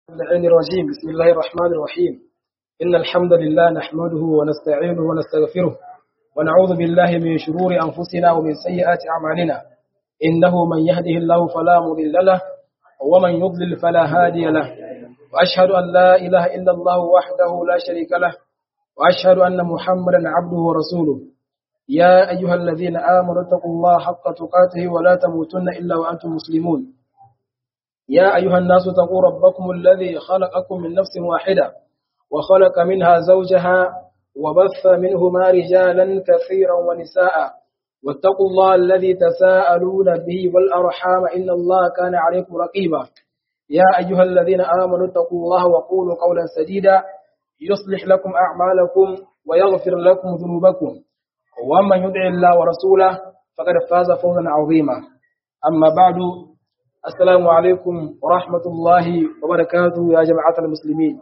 اللعين الرجيم بسم الله الرحمن الرحيم إن الحمد لله نحمده ونستعينه ونستغفره ونعوذ بالله من شرور أنفسنا ومن سيئات أعمالنا إنه من يهده الله فلا مضل له ومن يضلل فلا هادي له وأشهد أن لا إله إلا الله وحده لا شريك له وأشهد أن محمدا عبده ورسوله يا أيها الذين آمنوا اتقوا الله حق تقاته ولا تموتن إلا وأنتم مسلمون يا أيها الناس اتقوا ربكم الذي خلقكم من نفس واحدة وخلق منها زوجها وبث منهما رجالا كثيرا ونساء واتقوا الله الذي تساءلون به والأرحام إن الله كان عليكم رقيبا يا أيها الذين آمنوا اتقوا الله وقولوا قولا سديدا يصلح لكم أعمالكم ويغفر لكم ذنوبكم ومن يدع الله ورسوله فقد فاز فوزا عظيما أما بعد السلام عليكم ورحمة الله وبركاته يا جماعة المسلمين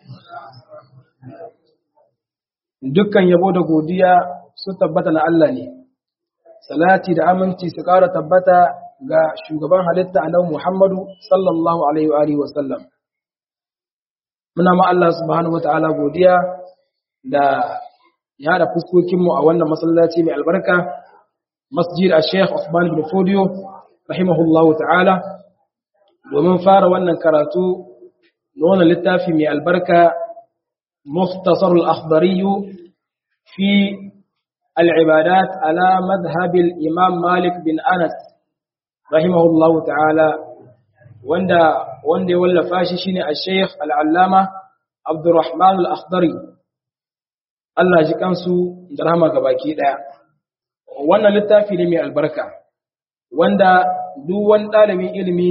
dukkan yabo da godiya su tabbata na Allah ne salati da aminci su ƙara tabbata ga shugaban halitta annabi Muhammadu sallallahu alaihi wa alihi wasallam muna ma Allah subhanahu wataala godiya da ya da fuskokinmu a wannan masallaci mai albarka masjid a Sheikh Usman bin Fodio rahimahullahu ta'ala domin fara wannan karatu na wannan littafi mai albarka مختصر الأخضري في العبادات على مذهب الإمام مالك بن أنس رحمه الله تعالى وندا وندا ولا فاشي الشيخ العلامة عبد الرحمن الأخضري Allah ji kansu da rahama gabaki daya wannan littafi ne mai albarka wanda duk wani ɗalibin ilimi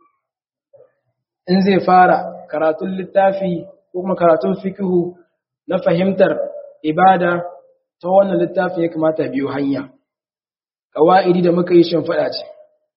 in zai fara karatun littafi ko kuma karatun fikihu na fahimtar ibada ta wannan littafi ya kamata biyu hanya kawa'idi da muka yi faɗa ce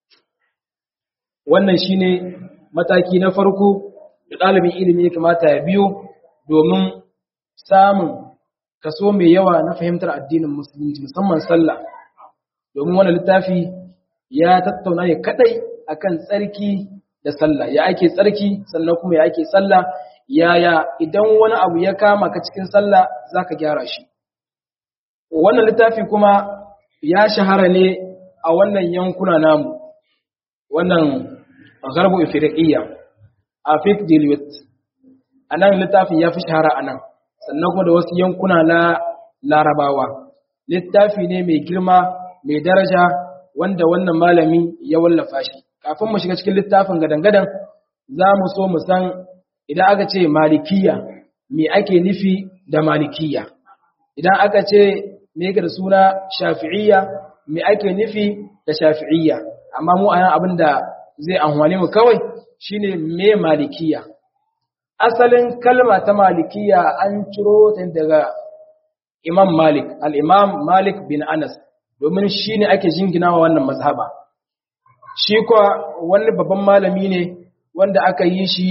wannan shine mataki na farko da ɗalibin ilimi ya kamata ya biyo domin samun kaso mai yawa na fahimtar addinin musulunci musamman sallah domin wannan littafi ya tattauna ya kadai akan tsarki da sallah ya ake tsarki sannan kuma ya ake sallah yaya idan wani abu ya kama ka cikin sallah zaka gyara shi wannan littafi kuma ya shahara ne a wannan yankuna namu wannan garbu ifriqiyya a fiqh dilwit anan littafin ya fi shahara anan sannan kuma da wasu yankuna na larabawa littafi ne mai girma mai daraja wanda wannan malami ya wallafa shi kafin mu shiga cikin littafin gadan-gadan za mu so mu san idan aka ce malikiya me ake nufi da malikiya idan aka ce me ga da suna shafi'iyya me ake nufi da shafi'iyya amma mu anan abin da zai amfane mu kawai shine me malikiya asalin kalma ta malikiya an ciro ta daga imam malik al-imam malik bin anas domin shi ne ake jinginawa wannan mazhaba shi kuwa wani babban malami ne wanda aka yi shi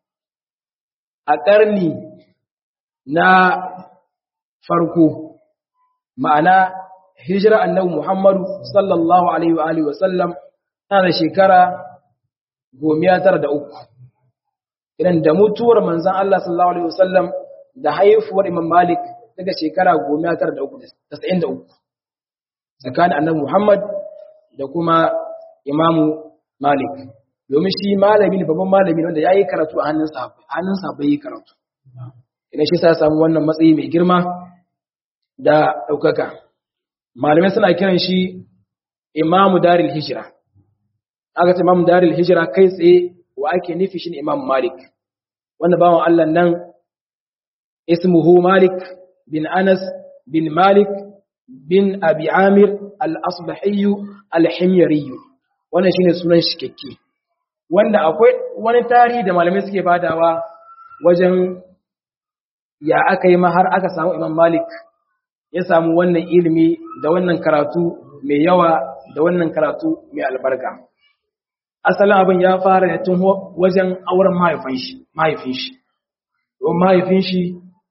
a ƙarni na farko ma'ana hijira annabi Muhammadu sallallahu alaihi wa alihi wasallam tana da shekara gomiya tara da uku idan da mutuwar manzan Allah sallallahu alaihi wasallam da haifuwar Imam Malik daga shekara gomiya tara da uku tasa'in da uku tsakanin annabi Muhammad da kuma Imamu Malik domin shi malami ne babban malami wanda ya yi karatu a hannun sahabbai hannun sahabbai yi karatu idan shi sa samu wannan matsayi mai girma da ɗaukaka malamai suna kiran shi imamu daril hijira aka ce imamu daril hijira kai tsaye wa ake nufi shi ne imamu malik wanda bawan allah nan ismuhu malik bin anas bin malik bin abi amir al-asbahiyyu al-himyariyyu wannan shine sunan shi kekke wanda akwai wani tarihi da malamai suke badawa wajen ya aka yi har aka samu imam malik ya samu wannan ilimi da wannan karatu mai yawa da wannan karatu mai albarka asalin abin ya fara ne tun wajen auren mahaifin shi mahaifin shi don mahaifin shi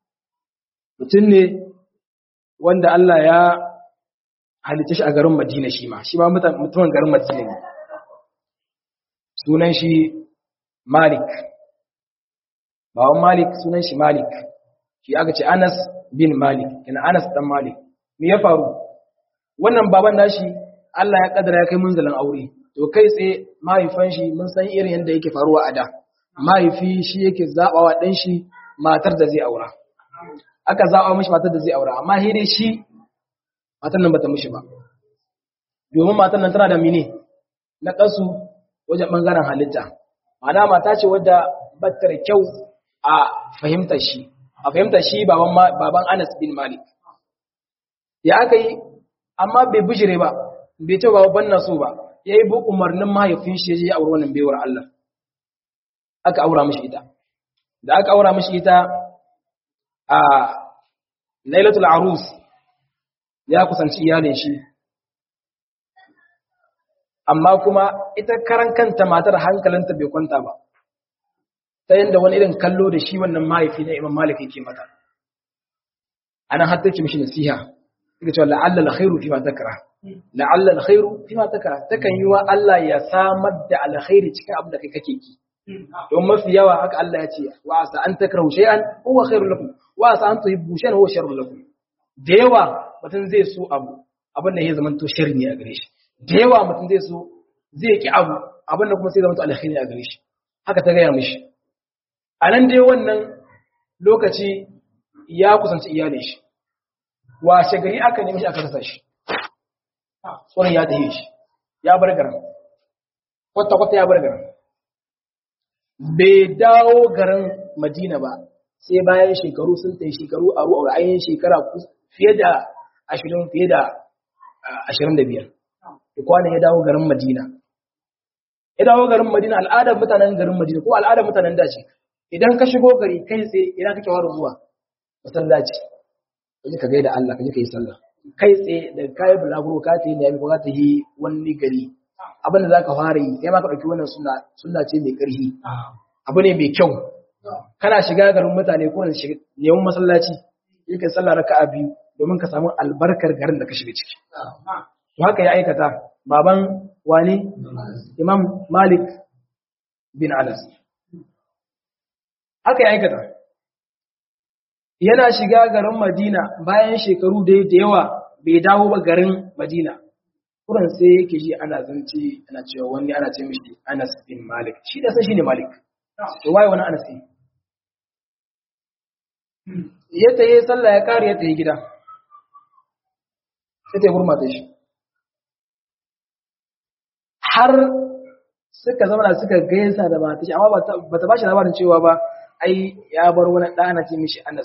mutum ne wanda Allah ya halitta shi a garin Madina shi ma shi ma mutumin garin Madina ne sunan shi Malik baban malik sunan shi malik shi aka ce anas bin malik kina anas dan malik me ya faru wannan baban nashi Allah ya kaddara ya kai munzalin aure to kai tsaye mahaifan shi mun san irin yadda yake faruwa a da mahaifi shi yake zabawa dan shi matar da zai aura aka zaba mishi matar da zai aura amma sai dai shi matar nan bata mishi ba domin matar nan tana da mine na kasu wajen bangaren halitta ma'ana mata ce wadda bata da kyau a fahimtar shi a fahimtar shi baban baban Anas bin Malik ya aka yi amma bai bijire ba bai ce ba ban na so ba ya yi bu umarnin mahaifin shi ya aure wannan baiwar Allah aka aura mishi ita da aka aura mishi ita a lailatul arus ya kusanci iyalin shi amma kuma ita karan kanta matar hankalinta bai kwanta ba ta yadda wani irin kallo da shi wannan mahaifi na imam malik yake mata anan har take mishi nasiha take cewa la'alla alkhairu fi ma takra la'alla alkhairu fi ma takra takan yi wa Allah ya samar da alkhairi cikin abin da kai kake ki don mafi yawa haka Allah ya ce wa asa an takrahu shay'an huwa khairul lakum wa asa an tuhibbu shay'an huwa sharrul lakum da yawa mutum zai so abu abin da ya zama to sharri ne a gare shi da yawa mutum zai so zai ki abu abin da kuma sai zama to alkhairi a gare shi haka ta gaya mishi a nan dai wannan lokaci ya kusanci iyalin shi washe gari aka nemi shi aka rasa shi tsoron ya tafi shi ya bar garin kwata-kwata ya bar garin bai dawo garin madina ba sai bayan shekaru sun tafi shekaru a ruwa ainihin shekara fiye da ashirin fiye da ashirin da biyar da kwanan ya dawo garin madina ya dawo garin madina al'adar mutanen garin madina ko al'adar mutanen dace idan ka shigo gari kai tsaye idan kake waro zuwa masallaci kaje ka gaida Allah kaje ka yi sallah kai tsaye da kai bulaguro ka ta yi ne ko ka ta yi wani gari abin da zaka fara yi sai ma ka dauki wannan sunna sunna ce mai karfi abu ne mai kyau kana shiga garin mutane ko ne shiga neman masallaci yi ka sallah raka'a biyu domin ka samu albarkar garin da ka shiga ciki to haka ya aikata baban wani imam malik bin anas haka ya aikata yana shiga garin madina bayan shekaru da yawa bai dawo ba garin madina kuran sai yake ji ana zance ana cewa wani ana ce mishi anas bin malik shi da san shi ne malik to waye wani anas ne ya taye sallah ya kare ya taye gida sai ta gurmata shi har suka zama suka gaisa da mata shi amma ba ta ba shi labarin cewa ba ai ya bar wani ɗa ana ce mishi anas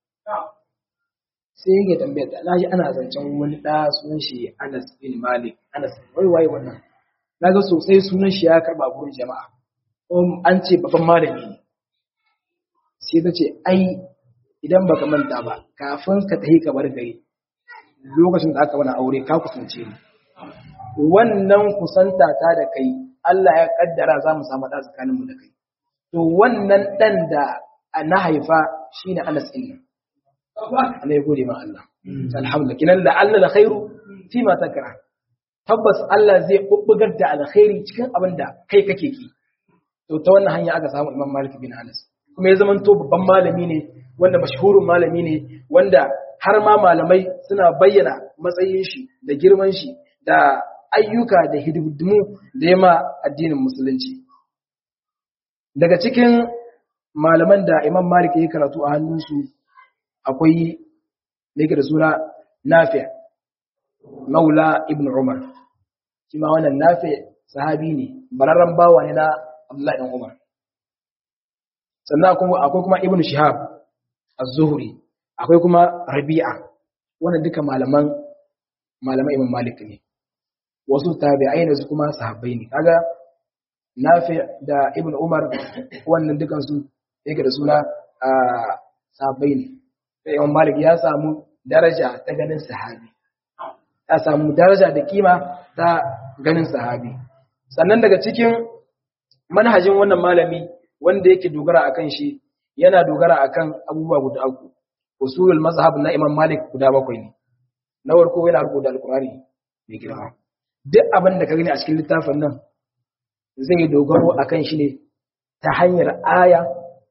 sai yake tambayar ta naji ana zancen wani ɗa sunan shi anas bin malik anas wai waye wannan na ga sosai sunan shi ya karɓa gurin jama'a an ce babban malami ne sai ta ce ai idan baka manta ba kafin ka tafi ka bar gari lokacin da aka wani aure ka kusance ni wannan kusanta ta da kai Allah ya kaddara za mu samu ɗa tsakaninmu da kai to wannan ɗan da na haifa shine Anas ɗin nan Allah ya gode ma Allah alhamdulillah kinan la Allah la khairu fi ma takra tabbas Allah zai bubbugar da alkhairi cikin abin da kai kake ki to ta wannan hanya aka samu Imam Malik bin Anas kuma ya zamanto babban malami ne wanda mashhurin malami ne wanda har ma malamai suna bayyana matsayin shi da girman shi da ayyuka da hidimdimu da yama addinin musulunci daga cikin malaman da Imam Malik ya karatu a hannunsu akwai ne da suna Nafi Maula Ibn Umar shi ma wannan Nafi sahabi ne bararren bawa ne na Abdullahi ibn Umar sannan akwai kuma Ibn Shihab Az-Zuhri akwai kuma Rabi'a wannan duka malaman malaman Imam Malik ne wasu tabi'ai ne su kuma sahabbai ne kaga Nafi da Ibn Umar wannan dukan su yake da suna sahabbai ne sai Imam Malik ya samu daraja ta ganin sahabi ya samu daraja da kima ta ganin sahabi sannan daga cikin manhajin wannan malami wanda yake dogara akan shi yana dogara akan abubuwa guda uku usulul mazhab na Imam Malik guda bakwai ne na farko yana rubuta alqur'ani mai girma duk abin da ka gani a cikin littafin nan zai dogaro akan shi ne ta hanyar aya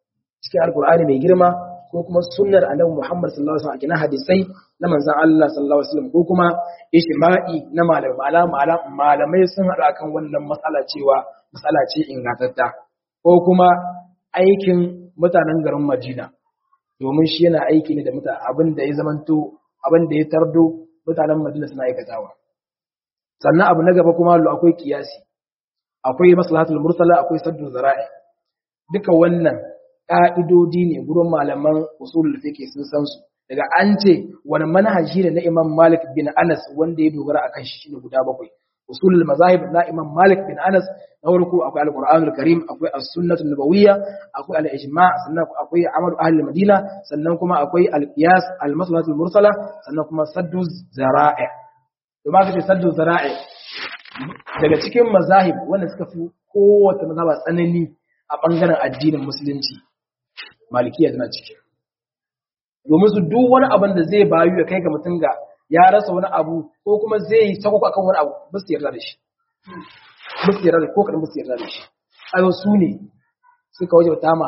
cikin alkur'ani mai girma ko kuma sunnar annabi Muhammad sallallahu alaihi wasallam a hadisai na manzon Allah sallallahu alaihi wasallam ko kuma ijma'i na malamai malamai sun haɗu akan wannan matsala cewa matsala ce ingantatta ko kuma aikin mutanen garin Madina domin shi yana aiki ne da mutane abin da ya zamanto abin da ya tardo mutanen Madina suna aikatawa sannan abu na gaba kuma lu akwai kiyasi akwai maslahatul mursala akwai saddu zara'i duka wannan ka'idodi ne gurin malaman usulul fiqh sun san su daga an ce wani manhaji ne na Imam Malik bin Anas wanda ya dogara akan shi shine guda bakwai usulul mazahib na Imam Malik bin Anas na farko akwai al-Qur'anul Karim akwai as-sunnatul nabawiyya akwai al-ijma' sannan akwai amalu ahli Madina sannan kuma akwai al-qiyas al-maslahatul mursala sannan kuma saddu zara'i to ma kace saddu zara'i daga cikin mazahib wanda suka fi kowace mazhaba tsanani a bangaren addinin musulunci malikiya tana ciki domin su duk wani abin da zai bayu ya kai ga mutum ga ya rasa wani abu ko kuma zai yi sako akan wani abu ba su yarda da shi ba su yarda da ko kadan ba su yarda da shi ayo su ne suka waje tama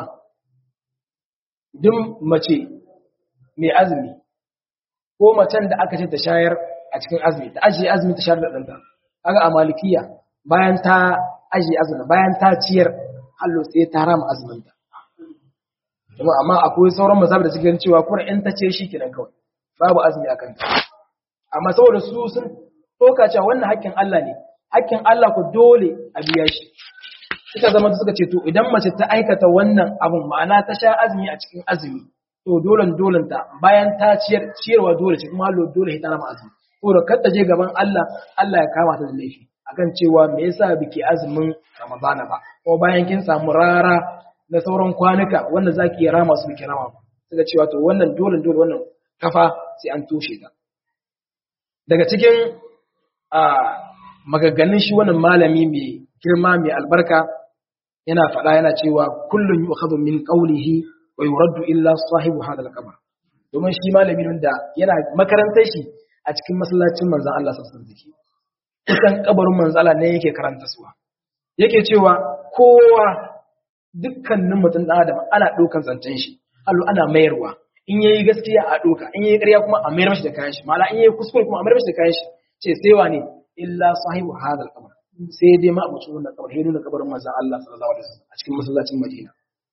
duk mace mai azumi ko macen da aka ce ta shayar a cikin azumi ta ajiye azumi ta shayar da ɗanta kaga a malikiya bayan ta ajiye azumi bayan ta ciyar hallo sai ta rama azuminta kuma amma akwai sauran mazhab da suke cewa kuma in ta ce shi kenan kawai babu azumi akan ta amma saboda su sun toka cewa wannan haƙƙin Allah ne haƙƙin Allah ku dole a biya shi suka zama suka ce to idan mace ta aikata wannan abun ma'ana ta sha azumi a cikin azumi to dolen dolen ta bayan ta ciyar ciyarwa dole ce kuma hallo dole ta rama azumi saboda kar ta je gaban Allah Allah ya kama ta da laifi akan cewa me yasa biki azumin Ramadana ba ko bayan kin samu rara na sauran kwanuka wanda za ki rama su ki rama ba suka cewa to wannan dole dole wannan kafa sai an toshe ta daga cikin a magagganin shi wannan malami mai girma mai albarka yana faɗa yana cewa kullun yu'khadhu min qawlihi wa yuraddu illa sahibu hadha al-qabr domin shi malami wanda yana makarantar shi a cikin masallacin manzon Allah sallallahu alaihi wasallam kusan kabarin manzon Allah ne yake karanta suwa yake cewa kowa dukkanin mutum ɗan adam ana ɗaukan zancen shi allo ana mayarwa in yayi gaskiya a ɗauka in yayi ƙarya kuma a mayar mashi da kayan shi mala in yayi kuskure kuma a mayar mashi da kayan shi ce sai wane illa sahibu hadal qabr sai dai ma abucin wannan kabar sai nuna kabarin manzon Allah sallallahu alaihi wasallam a cikin masallacin Madina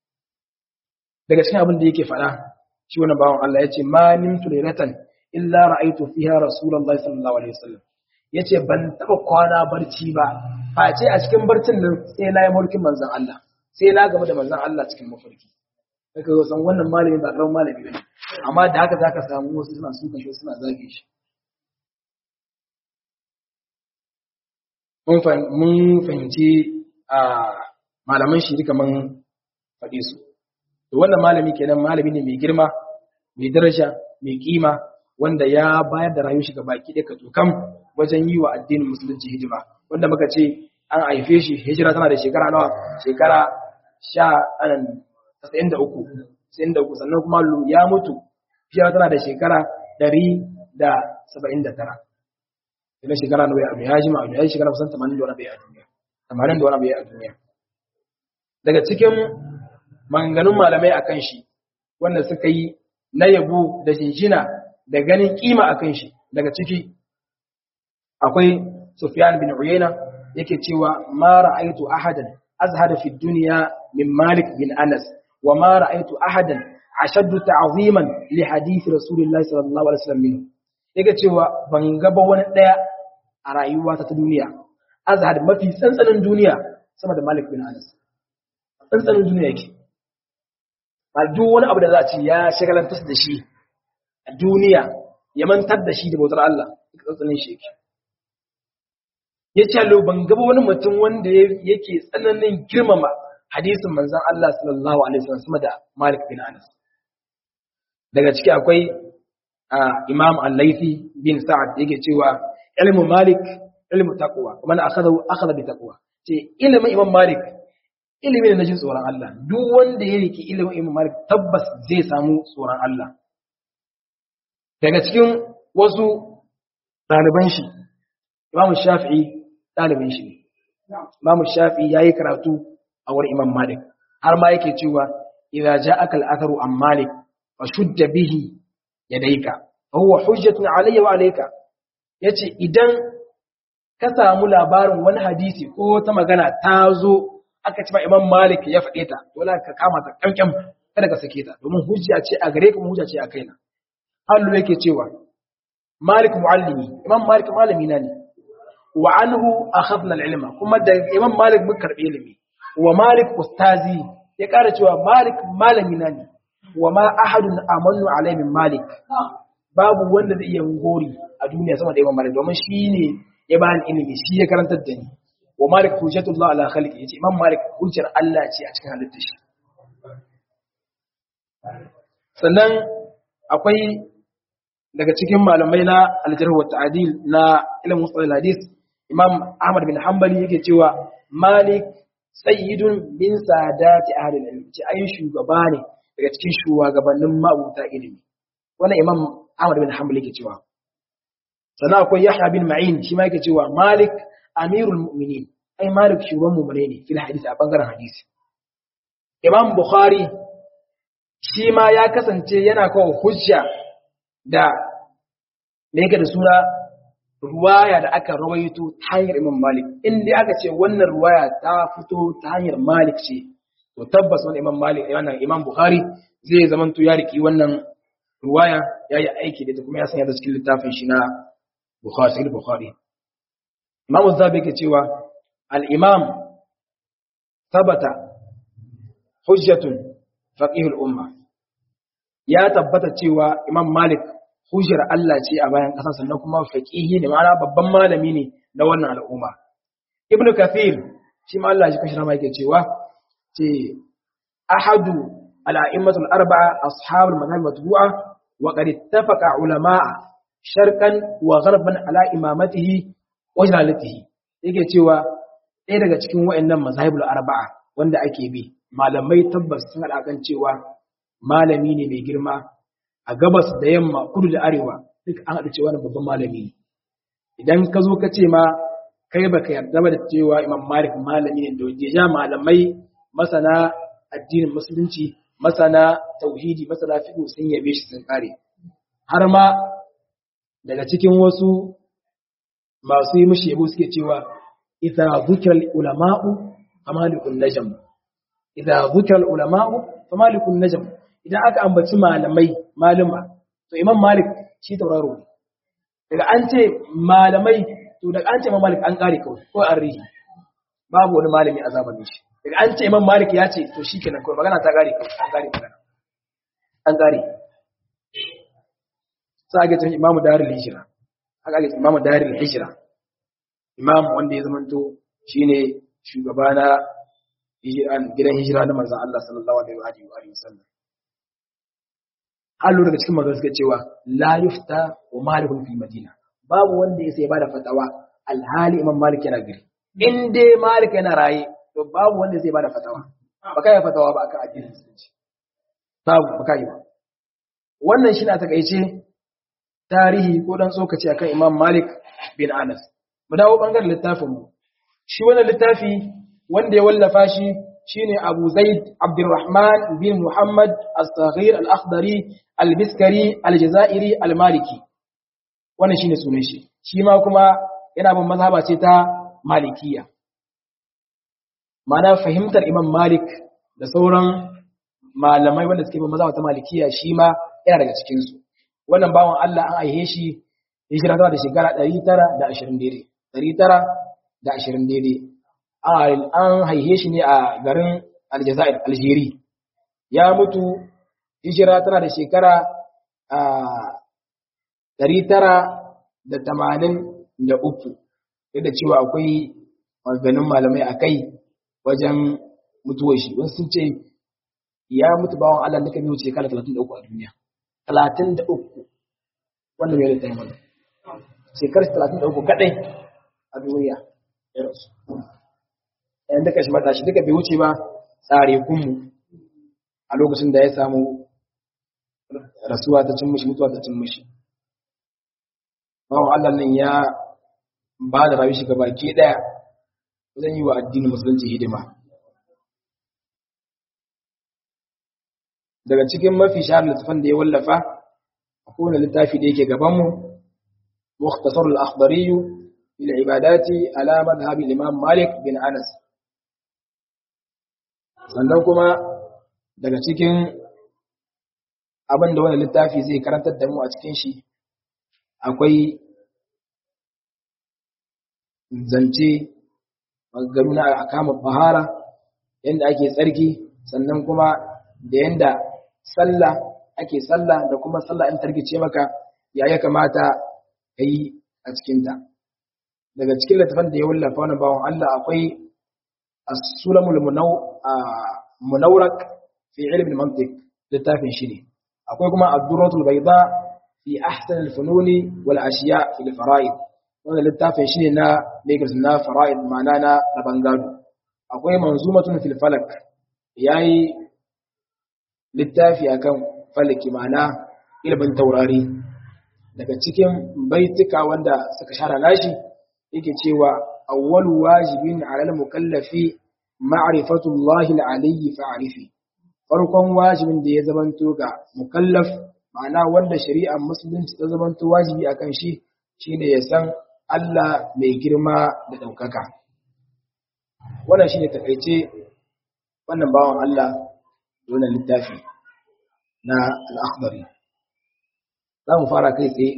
daga cikin abin da yake faɗa shi wannan bawan Allah yace ma nimtu laylatan illa ra'aytu fiha rasulullahi sallallahu alaihi wasallam yace ban taba kwana barci ba face a cikin barcin nan sai na yi mulkin manzon Allah sai na gaba da manzon Allah cikin mafarki daga yau san wannan malami ba karamin malami bane amma da haka zaka samu wasu suna suka shi suna zage shi mun fahimci a malaman shi duka mun faɗe su to wannan malami kenan malami ne mai girma mai daraja mai kima wanda ya bayar da rayuwar shi ga baki ɗaya ka tukam wajen yi wa addinin musulunci hidima wanda muka ce an haife shi hijira tana da shekara nawa shekara sha tasa'in da uku tasa'in da uku sannan kuma ya mutu hijira tana da shekara ɗari da saba'in da tara ina shekara na bai a duniya jima a duniya shekara kusan tamanin da wani bai a duniya tamanin da wani bai a duniya daga cikin maganganun malamai akan shi wanda suka yi na yabo da jinjina da ganin kima akan shi daga ciki akwai Sufyan bin Uyayna yake cewa ma ra'aytu ahadan azhada fi dunya min Malik bin Anas wa ma ra'aytu ahadan ashaddu ta'ziman li hadith Rasulullahi sallallahu alaihi wasallam minhu yake cewa ban ga ba wani daya a rayuwa ta duniya azhad mafi tsantsanin duniya sama da Malik bin Anas tsantsanin duniya yake a duk wani abu da za a ce ya shagalantar da shi a duniya ya mantar da shi da bautar Allah tsantsanin shi yake ya ce lo ban gaba wani mutum wanda yake tsananin girmama hadisin manzan Allah sallallahu alaihi wasallam sama da Malik bin Anas daga ciki akwai Imam Al-Laythi bin Sa'ad yake cewa ilmu Malik ilmu taqwa man akhadahu akhadha bi taqwa ce ilimin Imam Malik ilimi ne na jin tsoron Allah duk wanda ya riki ilimin Imam Malik tabbas zai samu tsoron Allah daga cikin wasu ɗaliban shi Imam Shafi'i ɗalibin shi ne. Imam Shafi ya yi karatu a wurin Imam Malik, har ma yake cewa idza ja'aka al-atharu an malik fashudda bihi yadayka fa huwa hujjatun alayya wa alayka yace idan ka samu labarin wani hadisi ko ta magana ta zo aka ci ba imam malik ya faɗe ta dole ka kama ta kankan kada ka sake ta domin hujja ce a gare ka hujja ce a kaina Allah yake cewa malik muallimi imam malik malami na ne wa anhu akhadna al-ilma kuma da imam malik mun karbi ilimi wa malik ustazi ya ƙara cewa malik malami na ne wa ma ahadun amanu alai min malik babu wanda zai iya gori a duniya sama da imam malik domin shi ne ya bani ilimi shi ya karantar da ni wa malik hujjatullah ala khalqi yace imam malik hujjar Allah ce a cikin halittar shi sannan akwai daga cikin malamai na aljarh wa ta'dil na ilmin mustalah hadis imam ahmad bin hanbali yake cewa malik sayyidun bin sadati ahli ilmi ce ai shugaba ne daga cikin shugabannin mabuta ilimi wannan imam ahmad bin hanbali yake cewa sannan akwai yahya bin ma'in shi ma yake cewa malik amirul mu'minin ai malik shugaban mu'mine ne fil hadisi a bangaren hadisi imam bukhari shi ma ya kasance yana kawo hujja da me yake da suna ruwaya da aka rawaito ta hanyar imam malik inda aka ce wannan ruwaya ta fito ta hanyar malik ce to tabbas wannan imam malik wannan imam bukhari zai zamanto ya riki wannan ruwaya ya yi aiki da ita kuma ya sanya da cikin littafin shi na bukhari sai bukhari imam zabi yake cewa al-imam tabata hujjatun faqih al-umma ya tabbata cewa imam malik hujjar Allah ce a bayan ƙasa sannan kuma faqihi ne ma'ana babban malami ne na wannan al'umma ibn kathir shi ma Allah shi kashi rama yake cewa ce ahadu al'a'immatul arba'a ashabul madhhab matbu'a wa qad ittafaqa ulama'a sharqan wa gharban ala imamatihi wa jalalatihi yake cewa ɗaya daga cikin wayannan mazahibul arba'a wanda ake bi malamai tabbas sun hada kan cewa malami ne mai girma a gabas da yamma kudu da arewa duk an haɗu cewa babban malami ne idan ka zo ka ce ma kai baka yarda ba da cewa imam malik malami ne da wajen malamai masana addinin musulunci masana tauhidi masana fiqh sun yabe shi sun kare har ma daga cikin wasu masu yi mishi yabo suke cewa idza dhukira ulama'u famalikun najm idza dhukira ulama'u famalikun najm idan aka ambaci malamai maluma to imam malik shi tauraro ne daga an ce malamai to daga an ce imam malik an kare kawai ko an rihi babu wani malami a zamanin shi daga an ce imam malik ya ce to shi kenan kawai magana ta kare kawai an kare magana an kare sai ake cewa imamu darul hijira haka ake imamu darul hijira imam wanda ya zamanto shine shugaba na gidan hijira na manzon Allah sallallahu alaihi wa alihi wasallam halu daga cikin magana suka cewa la yufta wa malikun fil madina babu wanda ya sai bada fatawa alhali imam malik yana gari in dai malik yana raye to babu wanda zai bada fatawa baka yi fatawa ba akan addinin musulunci babu baka yi ba wannan shi na takaice tarihi ko dan tsokaci akan imam malik bin anas mu dawo bangaren littafin mu shi wannan littafi wanda ya wallafa shi shine Abu Zaid Abdurrahman bin Muhammad As-Saghir Al-Akhdari Al-Biskari Al-Jazairi Al-Maliki wannan shine sunan shi shi ma kuma yana bin mazhaba ce ta Malikiya mana fahimtar Imam Malik da sauran malamai wanda suke bin mazhaba ta Malikiya shi ma yana daga cikin su wannan bawan Allah an aihe shi hijira da shekara 920 daidai 920 daidai an haihe shi ne a garin aljazair algeri ya mutu hijira tana da shekara ɗari tara da tamanin da uku yadda cewa akwai maganin malamai a kai wajen mutuwar shi wasu sun ce ya mutu bawan Allah da kan yi wuce shekara talatin da uku a duniya talatin da uku wanda mai rita yi mana shekarar talatin da uku kaɗai a duniya ya rasu yan duka shi matashi duka bai wuce ba tsare kunmu a lokacin da ya samu rasuwa ta cin mishi mutuwa ta cin mishi bawan Allah nan ya ba da rayu shi gaba ke daya zan yi wa addinin musulunci hidima daga cikin mafi shahar littafin da ya wallafa akwai wani littafi da yake gabanmu mukhtasar al-akhdari bil ibadati ala madhhab al-imam Malik bin Anas sannan kuma daga cikin abin da wani littafi zai karantar da mu a cikin shi akwai zance maganganu na akamun bahara yadda ake tsarki sannan kuma da yadda sallah ake sallah da kuma sallah in tarkice maka ya ya kamata ka yi a cikinta daga cikin littafin da ya wallafa wani bawan Allah akwai as-sulamul munawrak fi ilmin mantiq littafin shi ne akwai kuma ad-durratul bayda fi ahsan al-fununi wal ashiya fil fara'id wannan littafin shi ne na Lagos na fara'id ma'ana na raban gado akwai manzumatun fil falak yayi littafi akan falaki ma'ana ilimin taurari daga cikin baitika wanda suka shara nashi yake cewa awwalu wajibin 'ala al-mukallafi ma'rifatu Allah al-aliyyi fa'rifi farkon wajibin da ya zamanto ga mukallaf ma'ana wanda shari'ar musulunci ta zamanto wajibi akan shi shine ya san Allah mai girma da ɗaukaka. Wannan shi ne taƙaice wannan bawan Allah wannan littafi na al'akbari. Za mu fara kai tsaye.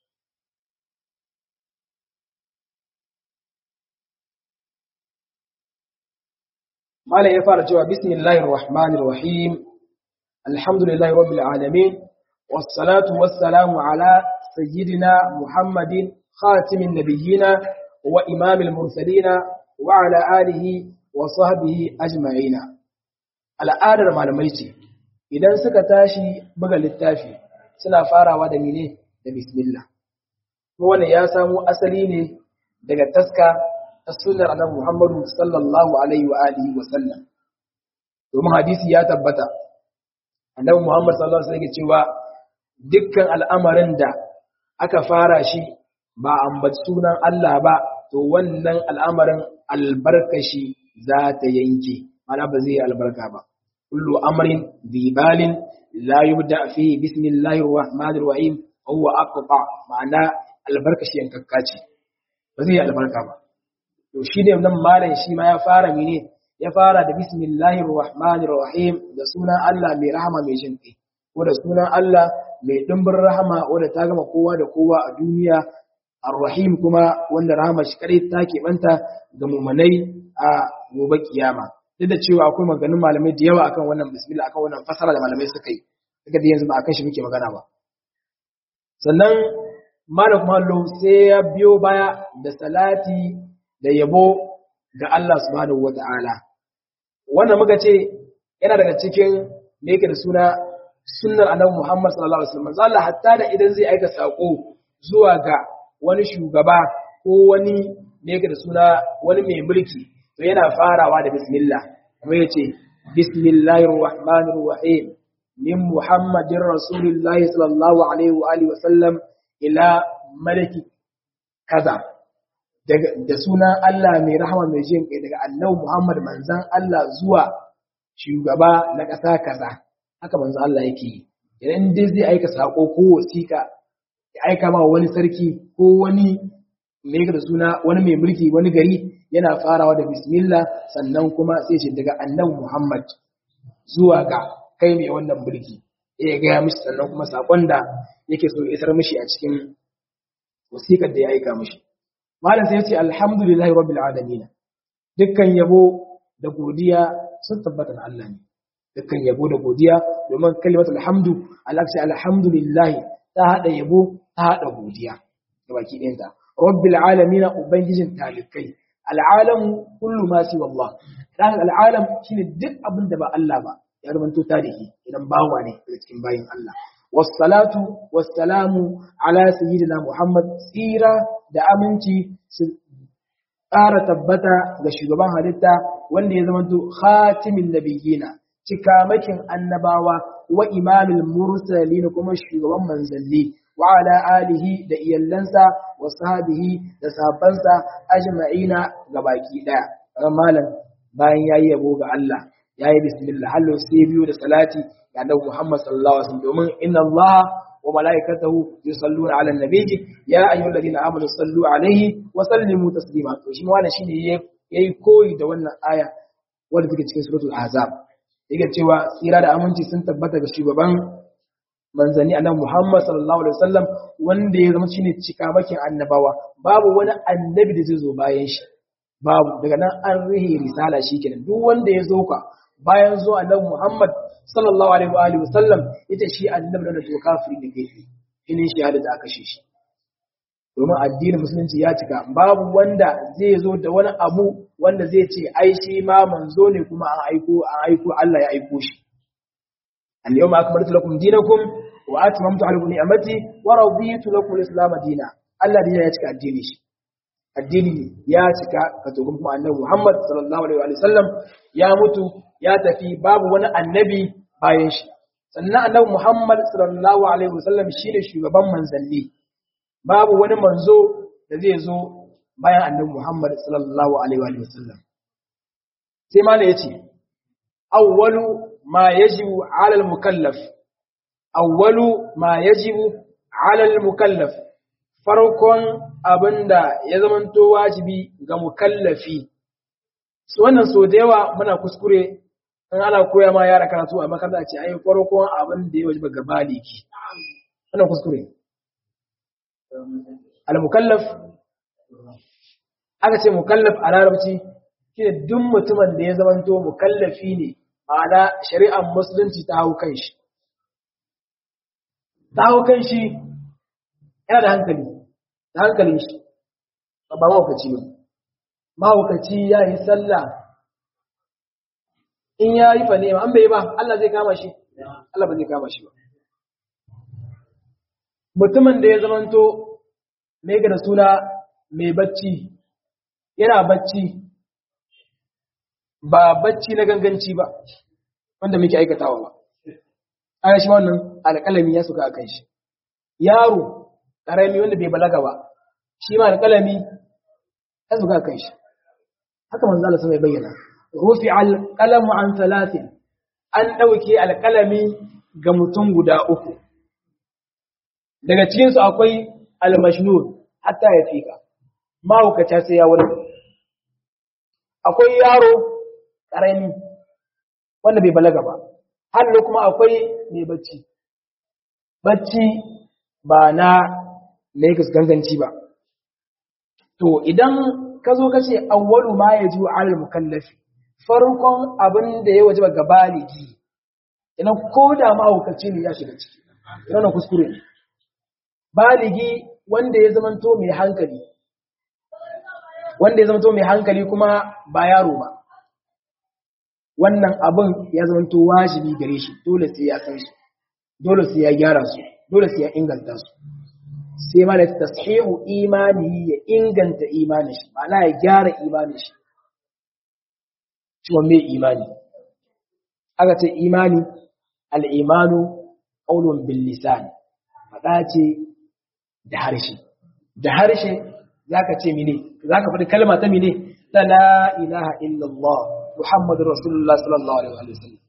Malam ya fara cewa Bismillahir Rahmanir Rahim, Alhamdulillahi Rabbil Alamin, wassalatu wassalamu ala sayyidina Muhammadin خاتم النبيين وإمام المرسلين وعلى آله وصحبه أجمعين al'adar malamai ce idan suka tashi buga littafi suna farawa da mine da bismillah wannan ya samo asali ne daga taska ta sunnar annabi Muhammadu sallallahu alaihi wa alihi wa sallam domin hadisi ya tabbata annabi Muhammad sallallahu alaihi wa sallam cewa dukkan al'amarin da aka fara shi ba ambaci sunan Allah ba to wannan al'amarin albarkashi za ta yanke mana ba zai albarka ba kullu amrin dibalin la yubda fi bismillahir rahmanir rahim huwa aqta ma'ana albarkashi yankakka ce ba zai albarka ba to shi ne nan malam shi ma ya fara mene ya fara da bismillahir rahmanir rahim da sunan Allah mai rahama mai jin kai ko da sunan Allah mai dimbin rahama wanda ta gama kowa da kowa a duniya Ar-Rahim kuma wanda rahama shi kare ta keɓanta ga mumanai a gobe kiyama. Duk da cewa akwai maganin malamai da yawa akan wannan bismillah akan wannan fasara da malamai suka yi. Daga da yanzu ba akan shi muke magana ba. Sannan malam kuma Allah sai ya biyo baya da salati da yabo ga Allah subhanahu wata'ala. Wannan muka ce yana daga cikin me yake da suna sunnar annabi Muhammad sallallahu alaihi wasallam. Allah hatta da idan zai aika sako zuwa ga wani shugaba ko wani me yake da suna wani mai mulki to yana farawa da bismillah kuma yace bismillahir rahmanir rahim min muhammadin rasulillahi sallallahu alaihi wa alihi wasallam ila malaki kaza daga da sunan Allah mai rahama mai jin kai daga annabi Muhammad manzon Allah zuwa shugaba na ƙasa kaza haka manzon Allah yake yi idan dai zai aika sako ko wasiƙa ya aika ma wani sarki ko wani mai da suna wani mai mulki wani gari yana farawa da bismillah sannan kuma sai shi daga annabi Muhammad zuwa ga kai mai wannan mulki ya gaya mishi sannan kuma sakon da yake so isar mishi a cikin wasiƙar da ya aika mishi malam sai ya ce alhamdulillahi rabbil alamin dukkan yabo da godiya sun tabbata na Allah ne dukkan yabo da godiya domin kalimatul hamdu Allah ce alhamdulillah ta hada yabo ta hada godiya ga baki ɗayanta rabbil alamin ubangijin talikai al'alam kullu ma si wallah dan al'alam shine duk abin da ba Allah ba ya rubanto tarihi idan bawa ne daga cikin bayin Allah wassalatu wassalamu ala sayyidina muhammad tsira da aminci su ƙara tabbata ga shugaban halitta wanda ya zamanto khatimin nabiyina cikamakin annabawa wa imamil mursalin kuma shugaban manzanni wa ala alihi da iyallansa wa sahbihi da sahabbansa ajma'ina gabaki daya malam bayan yayi yabo ga Allah yayi bismillah hallo sai biyu da salati ga Annabi Muhammad sallallahu alaihi wasallam domin inna Allah wa malaikatahu yusalluna ala nabiyyi ya ayyuhalladhina amanu sallu alaihi wa sallimu taslima to shi wannan shine yayi koyi da wannan aya wanda take cikin suratul ahzab yake cewa tsira da aminci sun tabbata ga shugaban manzanni annabi Muhammad sallallahu alaihi wasallam wanda ya zama shine cikamakin annabawa babu wani annabi da zai zo bayan shi babu daga nan an rihi risala shikenan duk wanda ya zo ka bayan zo annabi Muhammad sallallahu alaihi wa alihi wasallam ita shi annabi da to kafiri da gefe ine shi hada da aka shi shi domin addinin musulunci ya cika babu wanda zai zo da wani abu wanda zai ce ai shi ma manzo ne kuma an aiko an aiko Allah ya aiko shi اليوم أكملت لكم دينكم وأتممت عليكم نعمتي ورضيت لكم الإسلام دينا الله دينا يتكى الدين الدين يتكى كتبكم أنه محمد صلى الله عليه وسلم يا متو يا تفي باب وانا النبي بايش sannan annabi Muhammad sallallahu alaihi wasallam shine shugaban manzanni babu wani manzo da zai zo bayan annabi Muhammad sallallahu alaihi wasallam sai ma yace awwalu ma yajibu ala al-mukallaf awwalu ma yajibu ala al-mukallaf farkon abinda ya zamanto wajibi ga mukallafi su wannan so da yawa muna kuskure in ana koya ma yara karatu a makaranta ce ai farkon abin da ya wajiba ga baliki wannan kuskure al-mukallaf aka ce mukallaf a larabci shine duk mutumin da ya zamanto mukallafi ne ma'ana shari'ar musulunci ta hau kan shi ta hau kan shi yana da hankali da hankalin shi ba mahaukaci ba mahaukaci ya yi sallah in ya yi fane an bai ba Allah zai kama shi Allah ba zai kama shi ba mutumin da ya zamanto mai ga da suna mai bacci yana bacci ba bacci na ganganci ba wanda muke aikatawa ba aya shi wannan alƙalami ya suka akan shi yaro ƙarami wanda bai balaga ba shi ma alƙalami ya suka akan shi haka manzo Allah sai bayyana rufi alqalamu an salatin an dauke alƙalami ga mutum guda uku daga cikin su akwai almashnun hatta ya fika mahaukata sai ya wurin akwai yaro ƙarami wanda bai balaga ba hannu kuma akwai mai bacci bacci ba na laikus ganganci ba to idan ka zo ka ce awwalu ma ya ji alal mukallafi farkon abin da ya waje ga baligi idan ko da mahaukaci ne ya shiga ciki yana kuskure ne baligi wanda ya zamanto mai hankali wanda ya zamanto mai hankali kuma ba yaro ba wannan abin ya zamanto wajibi gare shi dole sai ya san su dole sai ya gyara su dole sai ya inganta su sai ma da tashihu imani ya inganta imanin shi ma'ana ya gyara imanin shi cewa mai imani aka ce imani al'imanu ƙaunin bil lisan faɗa ce da harshe da harshe za ka ce mine za ka faɗi kalma ta mine ta la ilaha illallah muhammadu rasulullah sallallahu alaihi wa sallam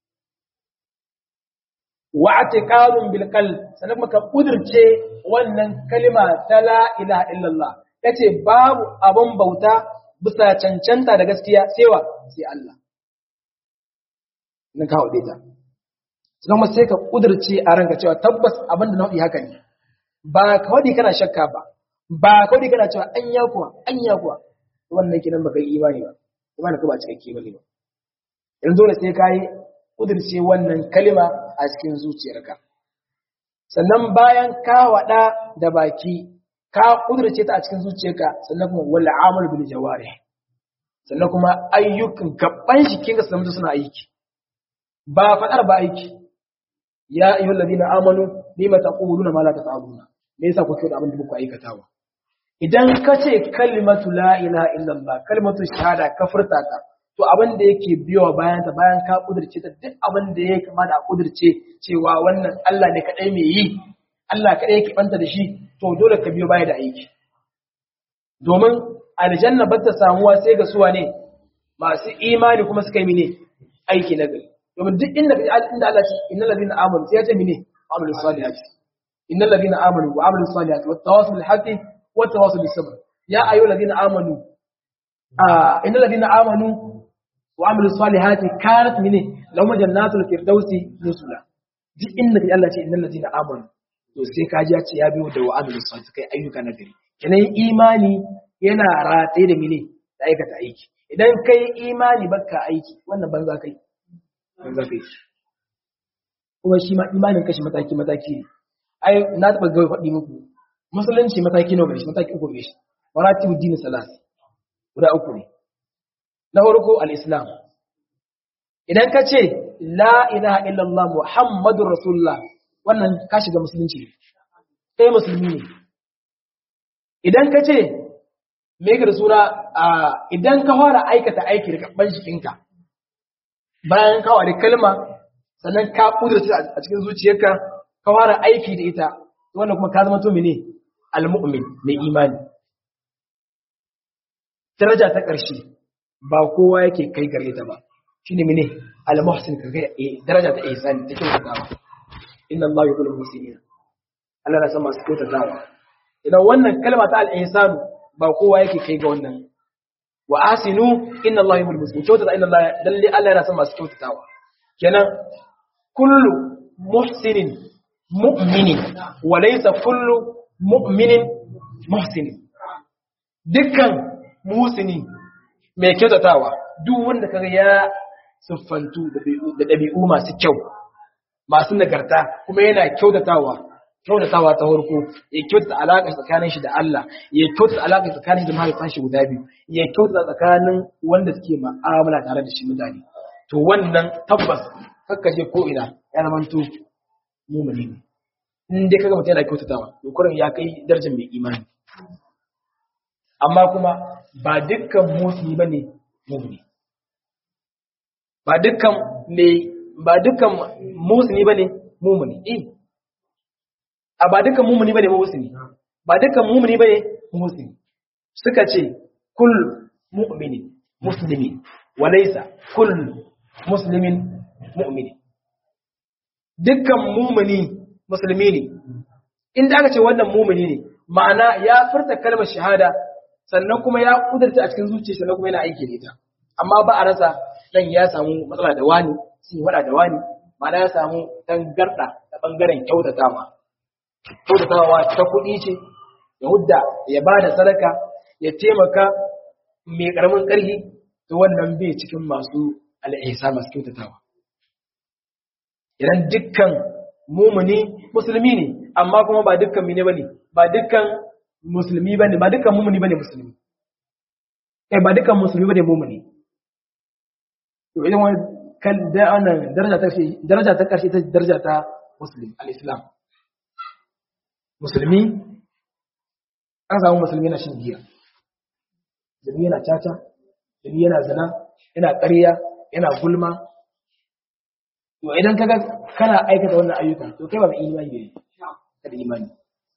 wa atiqadun bil qalb sannan maka kudirce wannan kalma ta la ilaha illallah kace babu abun bauta bisa cancanta da gaskiya sai wa sai Allah nan ka haude ta sannan sai ka kudirce a ranka cewa tabbas abin da nau'i haka ne ba ka wadi kana shakka ba ba ka wadi kana cewa anya kuwa anya kuwa wannan kinan baka yi imani ba imani ka ba cikakke bane ba yanzu dole sai ka yi kudirce wannan kalima a cikin zuciyarka sannan bayan ka wada da baki ka kudirce ta a cikin zuciyarka sannan kuma wal amal bil jawarih sannan kuma ayyukan gaban jikinka su zama suna aiki ba fadar ba aiki ya ayyuhal ladina amanu lima taquluna ma la taf'aluna me yasa kuke da abin da kuka aikatawa idan ka ce kalimatu la ilaha illallah kalimatu shahada ka furta ta to abin da yake biyowa bayan ta bayan ka kudirce ta duk abin da ya kamata a kudirce cewa wannan Allah ne kadai mai yi Allah kadai yake banta da shi to dole ka biyo baya da aiki domin aljanna ba ta samuwa sai ga suwa ne masu imani kuma suka yi mene aiki na gari domin duk inda inda Allah ce innal ladina amanu sai ya ce mene amalu salihati innal ladina amanu wa amalu salihati wat tawasul bil haqqi wat tawasul bis sabr ya ayyuhal ladina amanu ah innal ladina amanu wa amalu salihati kanat mene lahum jannatul firdausi nuzula duk inda Allah ce innal ladina amanu to sai ka ji ya ce ya biyo da wa amalu salihati kai ayyuka na gari kenan imani yana rataye da mene da aikata aiki idan kai imani baka aiki wannan banza kai banza kai kuma shi ma imanin kashi mataki mataki ne ai na taba ga faɗi muku musulunci mataki nawa gare shi mataki uku gare shi maratibu dini salat guda uku ne na farko al-islam idan ka ce la ilaha illallah muhammadur rasulullah wannan ka shiga musulunci ne kai musulmi ne idan ka ce me yake da suna idan ka fara aikata aiki da gaban jikinka bayan ka ware kalma sannan ka kudurta a cikin zuciyarka ka fara aiki da ita wannan kuma ka zama to mene almu'min mai imani daraja ta ƙarshe ba kowa yake kai gare ta ba shine mene al-muhsin ka kai daraja ta ihsani ta kyautatawa inna Allah yuhibbul muhsinin Allah na san masu kyautatawa idan wannan kalma ta al-ihsanu ba kowa yake kai ga wannan wa asinu inna Allah yuhibbul muslimin kyautata inna Allah lalle Allah yana son masu kyautatawa kenan kullu muhsinin mu'minin wa laysa kullu mu'minin muhsinin dukkan musini mai kyautatawa duk wanda kaga ya siffantu da dabi'u masu kyau masu nagarta kuma yana kyautatawa kyautatawa ta farko ya kyautata alaƙa tsakanin shi da Allah ya kyautata alaƙa tsakanin shi da mahaifan shi guda biyu ya kyautata tsakanin wanda suke ma'amala tare da shi mutane to wannan tabbas kakka je ko ina ya zama to mumuni ne in dai kaga mutum yana kyautatawa to kurin ya kai darajar mai imani amma kuma ba dukkan musulmi bane mumuni ba dukkan mai ba dukkan musulmi bane mumuni eh a ba dukkan mumuni bane musulmi ba dukkan mumuni bane musulmi suka ce kull mu'minin muslimin walaysa kull muslimin mu'minin dukkan mumuni musulmi ne inda aka ce wannan mumuni ne ma'ana ya furta kalmar shahada sannan kuma ya kudurta a cikin zuciya sannan kuma yana aiki da ita amma ba a rasa dan ya samu matsala da wani sun wada da wani ma'ana ya samu tangarda ta bangaren kyautatawa kyautatawa ta kuɗi ce ya hudda ya ba da sadaka ya taimaka mai ƙaramin ƙarfi to wannan bai cikin masu al'isa masu kyautatawa idan dukkan mumuni musulmi ne amma kuma ba dukkan mine bane ba dukkan musulmi bane ba dukkan mumuni bane musulmi eh ba dukkan musulmi bane mumuni to idan wani kan da wannan daraja ta daraja ta karshe ta daraja ta muslim al-islam musulmi an samu musulmi na shin giya musulmi yana caca musulmi yana zina yana ƙarya yana gulma to idan kaga kana aikata wannan ayyuka to kai ba mai imani ne ka da imani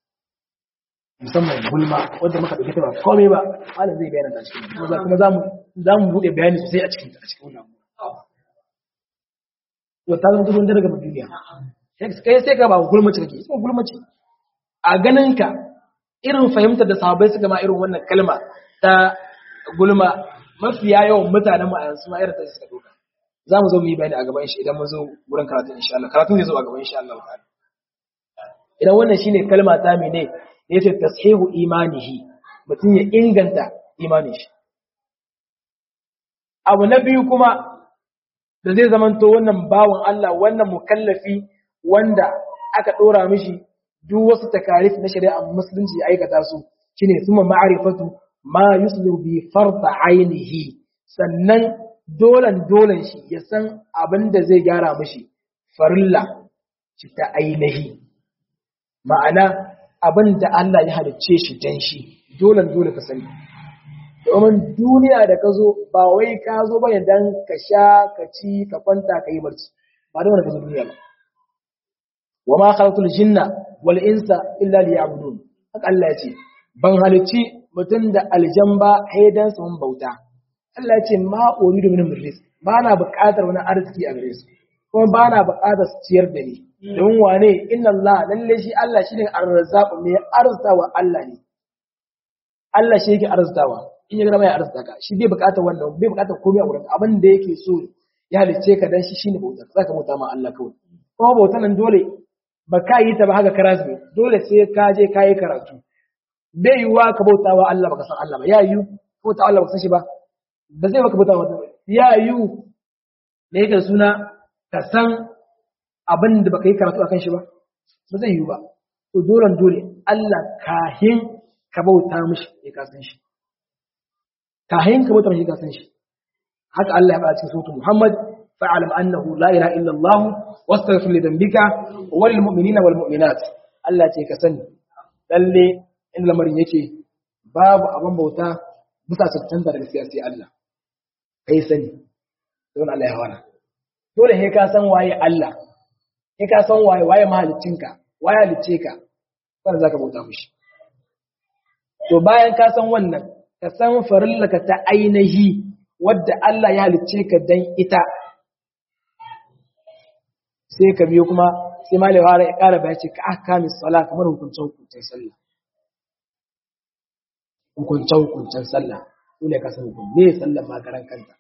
musamman gulma wanda muka dauke ta ba komai ba malam zai bayyana ta cikin kuma kuma zamu zamu bude bayani sosai a cikin a cikin wannan to ta zama gudun daga duniya kai sai ka ba gulmaci kake sai gulmaci a ganin ka irin fahimtar da sahabbai suka ma irin wannan kalma ta gulma mafiya yawan mutanen mu a yanzu ma irin ta suka doka za mu zo mu yi bayani a gaban shi idan mun zo wurin karatu insha Allah karatu zai zo a gaban insha Allah ta'ala idan wannan shine kalma ta mene yace tashihu imanihi mutum ya inganta imanin shi abu na biyu kuma da zai zamanto wannan bawan Allah wannan mukallafi wanda aka dora mishi duk wasu takarif na shari'a musulunci ya aikata su shine suma ma'arifatu ma yuslu bi farda ainihi sannan dolan dolan shi ya san abin da zai gyara mishi farilla shi ta ainihi ma'ana abin da Allah ya halicce shi dan shi dolan dole ka sani domin duniya da ka zo ba wai ka zo ba ne dan ka sha ka ci ka kwanta ka yi barci ba da wani ka zo duniya ba wa ma khalaqtul jinna wal insa illa liya'budun haka Allah ya ce ban halicci mutum da aljan ba haidan sun bauta Allah ya ce ma uridu minhum rizq ba na buƙatar wani arziki a gare su kuma ba na buƙatar su ciyar da ni don wane inna Allah lalle shi Allah shine ar-razzaq mai arzutawa Allah ne Allah shi yake arzutawa in ya gama ya arzuta ka shi bai buƙatar wannan bai buƙatar komai a wurin abin da yake so ya halice ka dan shi shine bautar zaka bauta ma Allah kawai kuma bautar nan dole ba ka yi ta ba haka karas ne dole sai ka je ka yi karatu bai yiwuwa ka bauta wa Allah baka san Allah ba ya yiwu bauta Allah baka san shi ba ba zai baka bauta wa ya yiwu da yake suna ka san abin da baka yi karatu akan shi ba ba zai yiwu ba to dole dole Allah kahin ka bauta mishi ya ka san shi kahin ka bauta mishi ka san shi haka Allah ya faɗa cikin suratul Muhammad fa'alam annahu la ilaha illa Allah wastaghfir li dhanbika wal mu'minina wal mu'minat Allah ce ka sani lalle in lamarin yake babu abin bauta bisa cancanta da gaskiya sai Allah kai sani don Allah ya hawana dole sai ka san waye Allah sai ka san waye waye mahaliccinka waye halicce ka sannan zaka bauta mishi to bayan ka san wannan ka san farillaka ta ainihi wadda Allah ya halicce ka dan ita sai ka biyo kuma sai malai fara ya ƙara bayan ce ka aka min sala kamar hukuncin hukuncin sallah hukuncin hukuncin sallah dole ka san hukun me sallah magaran kanta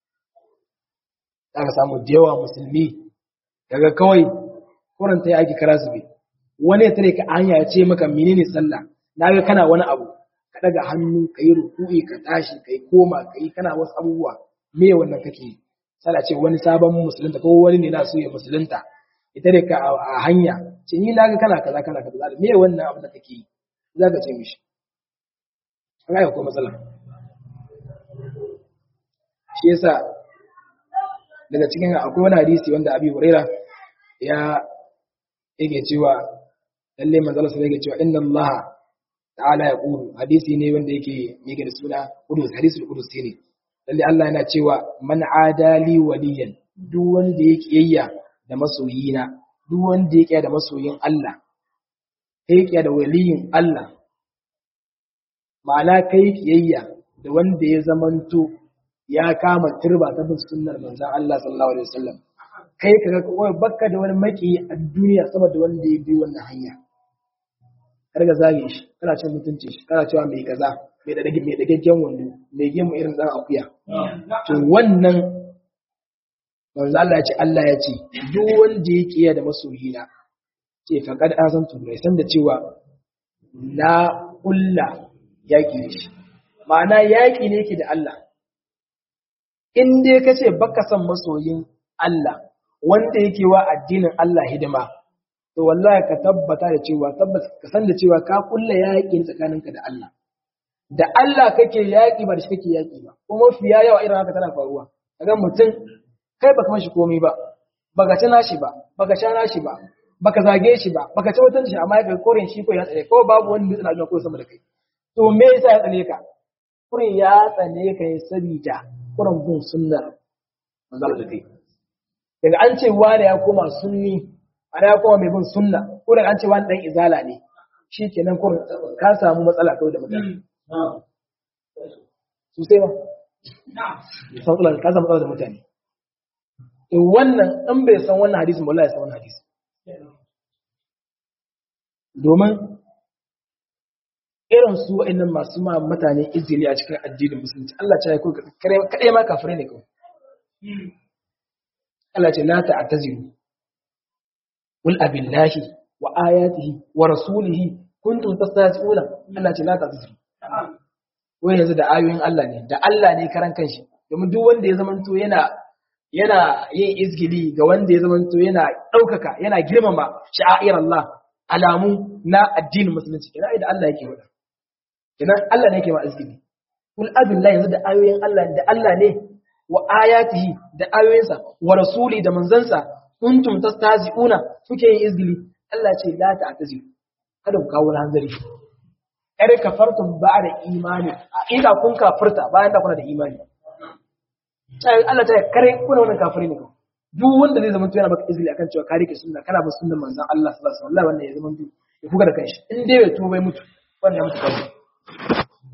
za ka samu da yawa musulmi daga kawai kuranta ya ake kara zube wani ya tare ka hanya ya ce maka menene sallah na ga kana wani abu ka daga hannu ka yi ruku'i ka tashi ka yi koma ka yi kana wasu abubuwa me wannan kake yi sai ce wani sabon musulunta ko wani ne na so ya musulunta ita ne ka a hanya ce ni naga kana kaza kana kaza me wannan abin da kake yi za ka ce mishi an ga ko matsala shi yasa daga cikin akwai wani hadisi wanda Abi Huraira ya yake cewa lalle manzala sai yake cewa inna Allah ta'ala ya qulu hadisi ne wanda yake yake da suna qudus hadisul qudus ne lalle Allah yana cewa man adali waliyan duk wanda ya kiyayya da masoyina duk wanda ya kiyaya da masoyin Allah kai kiyaya da waliyin Allah ma'ana kai kiyayya da wanda ya zamanto ya kama turba ta bin sunnar manzon Allah sallallahu alaihi wasallam kai kaga kawai bakka da wani maki a duniya sama da wanda ya bi wannan hanya kar ga zage shi kana cin mutunci shi kana cewa mai kaza mai da dage mai dagaggen wando mai gemu irin dan akuya to wannan manzo Allah ya ce Allah ya ce duk wanda ya kiyaye da masoyina ce faqad azantu bai san da cewa na kulla yaki da shi ma'ana yaki ne yake da Allah in dai kace baka san masoyin Allah wanda yake wa addinin Allah hidima to wallahi ka tabbata da cewa tabbas ka san da cewa ka kulla yaki tsakaninka da Allah da Allah kake yaƙi ba da shi kake yaƙi ba kuma fiya yawa irin haka tana faruwa kaga mutum kai baka mashi komai ba baka ci nashi ba baka sha nashi ba baka zage shi ba baka ci mutunci shi amma ya korin shi ko ya tsare ko babu wani dutsen aljanna ko sama da kai to me yasa ya tsane ka kurin ya tsane ka ya sabida kurin gun sunnar manzal da kai daga an ce wani ya koma sunni ana ya koma mai bin sunna ko daga an ce wani dan izala ne shi kenan kurin ka samu matsala kawai da mutane sosai ba sauƙular ka samu matsala da mutane in wannan in bai san wannan hadisin ba wallahi san wannan hadisi domin irin su wa'annan masu ma mutane izini a cikin addinin musulunci Allah ce ya kuka kaɗai ma kafirai ne kawai Allah ce la ta'tazilu qul abillahi wa ayatihi wa rasulihi kuntum tastahzi'una Allah ce la ta'tazilu wai yanzu da ayoyin Allah ne da Allah ne karan kanshi domin duk wanda ya zamanto yana yana yin izgili ga wanda ya zamanto yana ɗaukaka yana girmama sha'air Allah alamu na addinin musulunci kenan ai da Allah yake wada kenan Allah ne yake ma izgili kul abillahi yanzu da ayoyin Allah da Allah ne wa ayatihi da ayoyinsa wa rasuli da manzansa kuntum tastazi'una kuke yin izgili Allah ce la ta'tazilu kada ku kawo hanzari kar kafartum ba'da imani a ida kun kafirta bayan da kuna da imani sai Allah ta kare kuna wannan kafiri ne duk wanda zai zama yana baka izini akan cewa kare ke sunna kana ba sunnan manzon Allah sallallahu alaihi wasallam wannan ya zama ya fuka da kanshi in dai bai tuba bai mutu wannan ya mutu kawai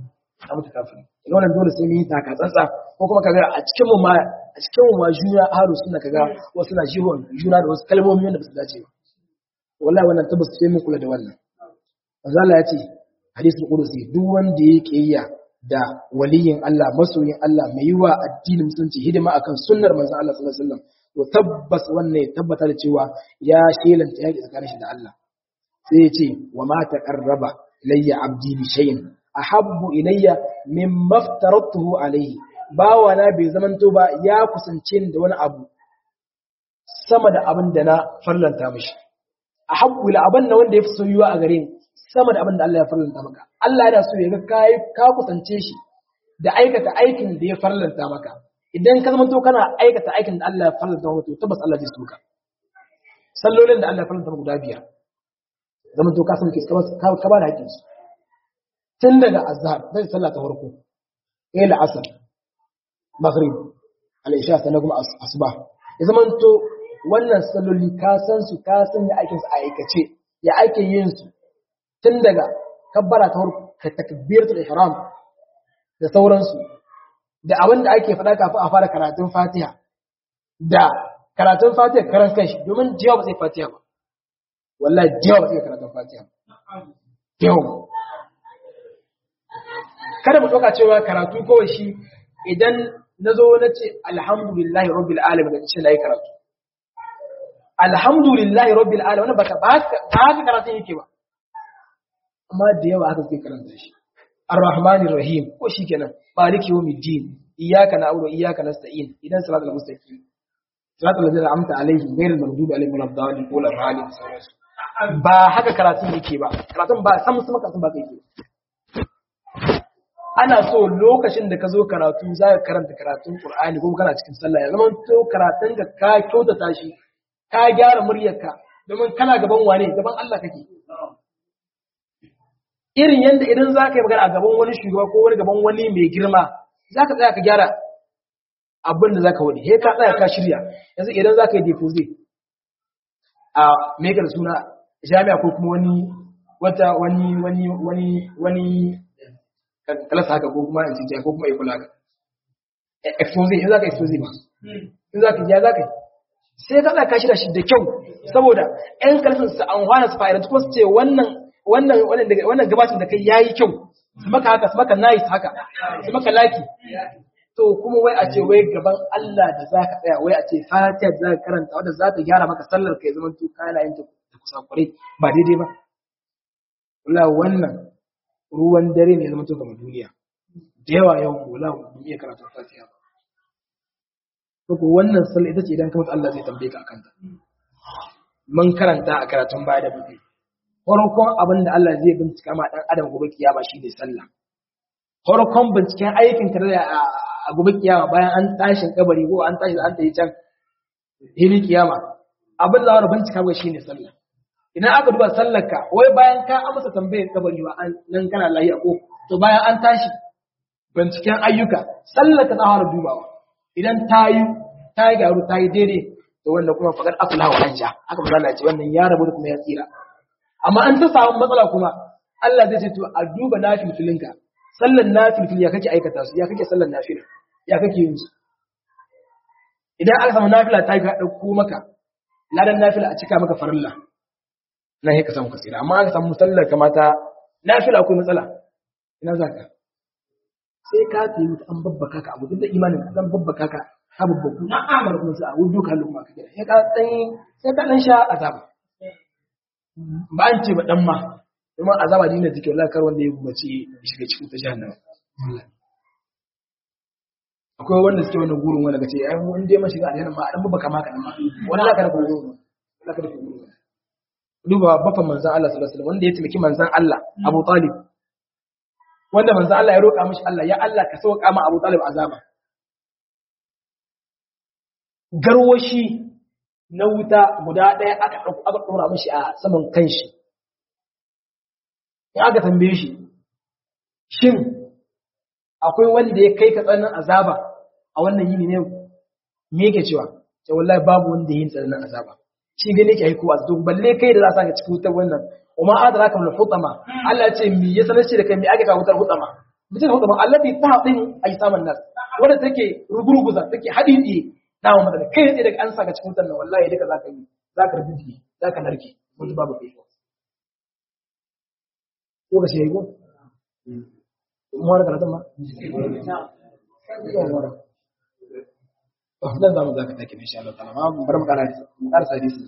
ka mutu kafiri ina wannan dole sai mu yi taka tsantsa ko kuma kaga a cikin mu ma a cikin mu ma juna haru suna kaga wasu na jihon juna da wasu kalmomi wanda ba su dace ba wallahi wannan tabbas sai mu kula da wannan manzo Allah ya ce hadisul qudusi duk wanda ya kiyaya da waliyin Allah masoyin Allah mai yi wa addinin musulunci hidima akan sunnar manzo Allah sallallahu alaihi wasallam to tabbas wannan ya tabbata da cewa ya shelanta yaki tsakanin shi da Allah sai ya ce wa ma taqarraba ilayya abdi bi shay'in ahabbu ilayya mimma aftaratuhu alayhi bawana bai zamanto ba ya kusance ni da wani abu sama da abin da na farlanta mishi ahabbu ila abin da wanda yafi soyuwa a gare ni sama da abin da Allah ya farlanta maka Allah yana so ya ga kai ka kusance shi da aikata aikin da ya farlanta maka idan ka zamanto kana aikata aikin da Allah ya farlanta maka to tabbas Allah zai so ka sallolin da Allah ya farlanta maka guda biyar zamanto ka san ke ka ba da hakkin su tun daga azhar zai sallah ta farko eh la'asar maghrib al-isha sannan kuma asuba ya zamanto wannan salloli ka san su ka san ya aikin su a aikace ya aikin yin su tun daga kabbara ta farko ka takbiratul ihram da sauransu da abin da ake faɗa kafin a fara karatun Fatiha da karatun Fatiha karan kanshi domin jiya ba sai Fatiha ba wallahi jiya ba sai karatun Fatiha yau kada mu ɗauka cewa karatu kawai shi idan na zo na ce alhamdulillahi rabbil alamin da ce na yi karatu alhamdulillahi rabbil alamin wannan baka ba haka karatun yake ba amma da yawa haka suke karanta shi ar-rahmanir rahim ko shikenan maliki yawmiddin iyyaka na'budu wa iyyaka nasta'in idan salatul mustaqim salatul ladzina amta alaihim ghayril maghdubi alaihim waladdallin qul ar-rahim ba haka karatun yake ba karatun ba san musu karatun ba kai ke ana so lokacin da ka zo karatu za ka karanta karatun Qur'ani ko kana cikin sallah ya zama to karatun ka ka kyautata shi ka gyara muryarka domin kana gaban wane gaban Allah kake irin yanda idan za ka yi magana a gaban wani shugaba ko wani gaban wani mai girma za ka tsaya ka gyara abin da za ka wani he ka tsaya ka shirya yanzu idan za ka yi deposit a mekar suna jami'a ko kuma wani wata wani wani wani wani kalasa haka ko kuma in cikin ko kuma ikula haka expose in za ka expose ba in za ka ya za ka yi sai ka tsaya ka shirya shi da kyau saboda ƴan kalasan su an hana su fa'ida ko su ce wannan wannan wannan wannan gabatin da kai yayi kyau su maka haka su maka nice haka su maka laki to kuma wai a ce wai gaban Allah da za ka tsaya wai a ce fatiha da za ka karanta wadda za ta gyara maka sallar ka ya zama to kana yin ta kusa kwarai ba daidai ba wala wannan ruwan dare ne ya zama to ga duniya da yawa yawan wala ba iya karatu fatiha ba to ko wannan sallar ita ce idan ka mutu Allah zai tambaye ka akan ta mun karanta a karatun baya da buɗe farkon abin da Allah zai bincika ma dan adam gobe kiyama shi ne sallah farkon binciken aikin ka a gobe kiyama bayan an tashin kabari ko an tashi an tayi can hili kiyama abin da za bincika ba shine sallah idan aka duba sallar ka wai bayan ka amsa tambayar kabari ba an nan kana lafiya ko to bayan an tashi binciken ayyuka sallar ka za fara dubawa idan ta yi ta yi garu ta yi daidai to wannan kuma faqad aflaha wa anja haka manzo ce wannan ya rabu da kuma ya tsira amma an ta samu matsala kuma Allah zai ce to a duba nafilfilinka sallan nafilfil ya kake aikata su ya kake sallan nafila ya kake yin su idan aka samu nafila ta ga dauko maka ladan nafila a cika maka farilla nan sai ka samu kasira amma aka samu sallar kamata nafila akwai matsala ina zaka sai ka tayi mutu an babbaka ka abu duk da imanin ka dan babbaka ka ka babbaku na'amar kuma sai a wudu ka lokuma ka gida sai ka dan sai ka dan sha azaba ba an ce ba dan ma kuma azaba dina take wallahi kar wanda ya gumace shiga cikin ta jahannama akwai wanda suke wannan gurin wanda kace ai mun dai mashi ga aljanna ma dan baka maka dan ma wallahi kada ku gurin wallahi kada ku gurin duba bafan manzon Allah sallallahu alaihi wasallam wanda ya taimaki manzon Allah Abu Talib wanda manzon Allah ya roƙa mishi Allah ya Allah ka sauka ma Abu Talib azaba garwashi na wuta guda ɗaya aka ɗauko aka ɗora mishi a saman kanshi in aka tambaye shi shin akwai wanda ya kai ka tsananin azaba a wannan yini ne me yake cewa sai wallahi babu wanda yin tsananin azaba shi gane yake aiko a zuwa balle kai da za ka cikin wutar wannan umma adraka min hutama Allah ya ce mi ya sanar shi da kai mi ake ka wutar hutama mutum da hudu allabi ta haɗin a yi samun nas wadda take rugurguza take haɗi ɗiye na wa madana kai ne daga an sa ka cikin wutan nan wallahi duka za ka yi za ka rubuta za ka narke wanda babu kai ko ka shi ko mu wara karatun ma nan za mu za ka take insha Allah ta'ala ma bar mu kana mu karasa hadisi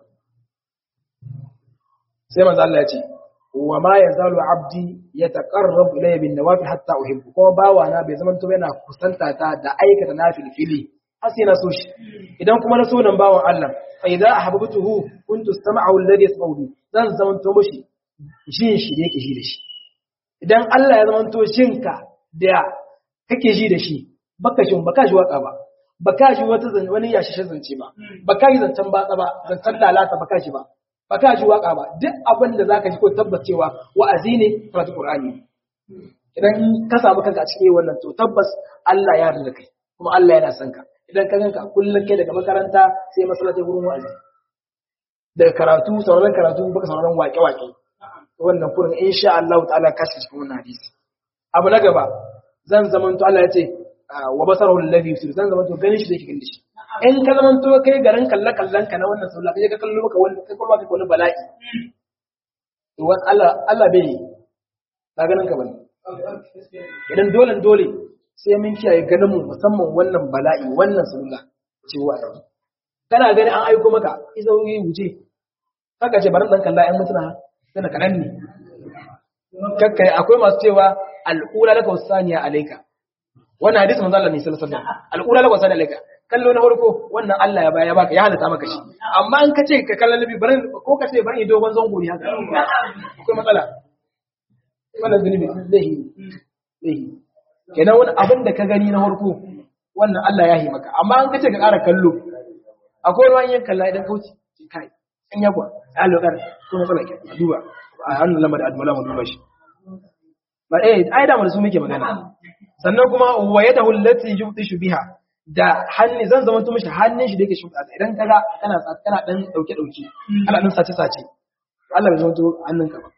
sai manzo Allah ya ce wa ma yazalu abdi yataqarrabu ilayya bin nawafil hatta uhibbu kuma bawa na bai zaman to yana kusanta ta da aikata nafil fili har sai na so shi idan kuma na so nan bawan Allah fa idza ahbabtuhu kuntu sam'ahu alladhi yasma'u bi zan zaman to mushi jin shi da yake ji da shi idan Allah ya zaman to shinka da kake ji da shi baka shi baka ji waka ba baka ji wata wani yashi zance ba baka yi zancen batsa ba zancen lalata baka ji ba ba ka ji waka ba duk abin da zaka ji ko tabbacewa wa'azi ne karatu qur'ani idan ka samu kanka a cikin wannan to tabbas Allah ya yarda kai kuma Allah yana son ka idan ka ganka kullun kai daga makaranta sai masallaci gurin wa'azi daga karatu sauraron karatu baka sauraron waƙe-waƙe wannan kurin insha Allah ta'ala ka shi cikin wannan hadisi abu na gaba zan zamanto Allah ya ce wa basarahu alladhi yusir zan zamanto ganin shi da yake ganin shi in ka zama to kai garin kalle kallon ka na wannan sallah kai ka kallo maka wani kai kuma kai wani bala'i to wan Allah Allah bai yi ba ganin ka bane idan dole dole sai mun kiyaye ganin mu musamman wannan bala'i wannan sallah ce wa yanzu kana gani an aiko maka isa yi wuce kaka ce bari dan kalla ƴan mutuna sai kaɗan ne kakkai akwai masu cewa al'ula laka wasaniya alaika wannan hadisi manzo Allah ne sallallahu alaihi wasallam al'ula laka wasaniya alaika kallo na farko wannan Allah ya baya baka ya halatta maka shi amma in ka ce ka kalla nabi bari ko ka ce bari dogon zango ne haka akwai matsala wannan zunubi lahi lahi kenan wani abin da ka gani na farko wannan Allah ya yi maka amma in ka ce ka ƙara kallo akwai wani yin kalla idan kauce kai in ya kwa ya lokar ko matsala ke duba a hannun lamar admala mu duba shi ba eh ai da mu su muke magana sannan kuma wa yadahu allati yubtishu biha da hannu zan zama to mishi hannun shi da yake shimfiɗa idan kaga kana kana dan dauke dauke ana dan sace sace Allah bai zama to hannunka ba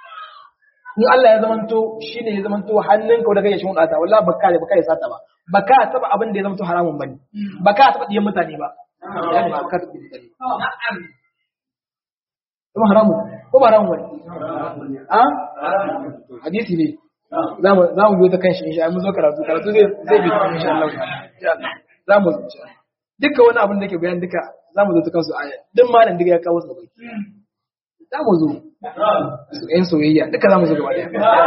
in Allah ya zama to shine ya zama to hannunka da kake shimfiɗa ta wallahi baka da baka ya sata ba baka taba abin da ya zama to haramun bane baka taba diyan mutane ba ya ba ka taba mutane kuma haramun ko ba haramun bane a hadisi ne za mu biyo ta kan shi insha mun zo karatu karatu zai zai bi ta insha Allah za mu zo duka wani abin da ke bayan duka za mu zo ta kansu aya duk malam duka ya kawo su bai za mu zo su yan soyayya duka za mu zo gaba daya